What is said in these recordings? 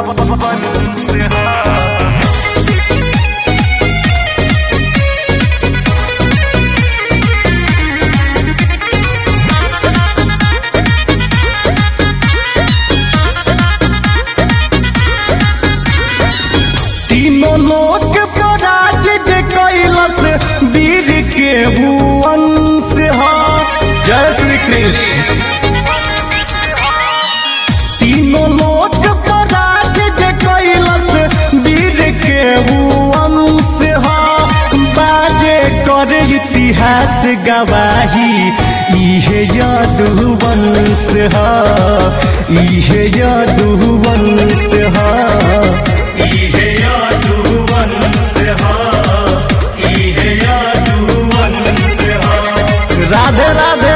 तीनों लोक पर राज जे कैलस वीर के भुवन से हा जय श्री कृष्ण तीनों लोक पर राज जे कैलस वीर के भुवन से हा बाजे कर इतिहास गवाही इहे यादुवन से हा इहे यादुवन से हा इहे यादुवन से हा इहे यादुवन से हा राधे राधे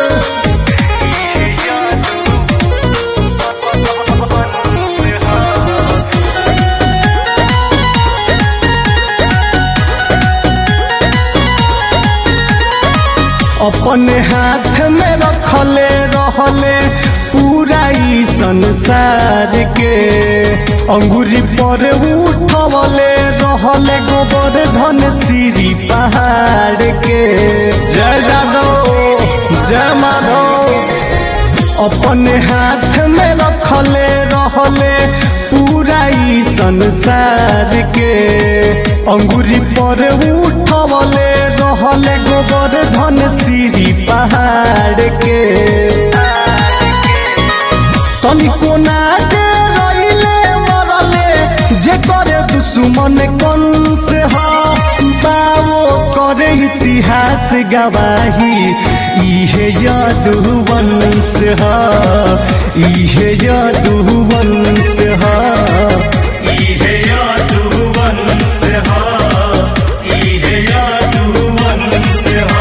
अपने हाथ में रखले रहले पूरा ई संसार के अंगुरी पर उठवले रहले गोबर धन सीरी पहाड़ के जय जादव जय माधव अपने हाथ में रखले रहले पूरा ई संसार के अंगुरी पर उठवले रहले गोबर धन सीरी पहाड़ के तनिको ना रहिले मरले जे करे दुश्मन कन से हा बावो करे इतिहास गवाही इहे यादुवन से हा इहे यादुवन से हा इहे यादुवन से हा इहे यादुवन से हा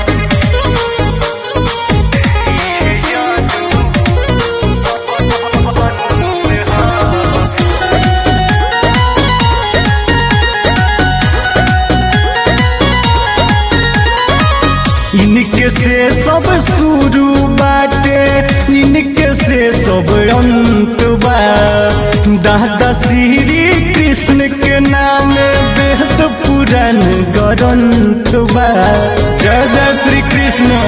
इनके से सब शुरू बाटे इनके से सब अंत बा दादा श्री कृष्ण के नाम बेहद पुराण ग्रंथ बा जय जय श्री कृष्ण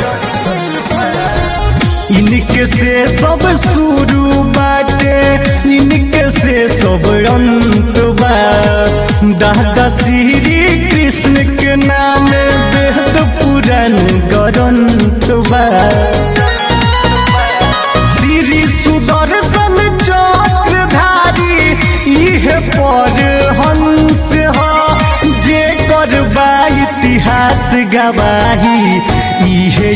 इनके से सब शुरू बाटे इनके से सब अंत बा दादा श्री कृष्ण के नाम बेहद पुराण ग्रंथ बा श्री सुदर्शन चक्रधारी इहे पर हंस हा जे करबा इतिहास गवाही इहे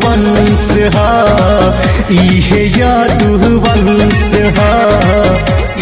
यादुवंश हा इहे यादुवंश हा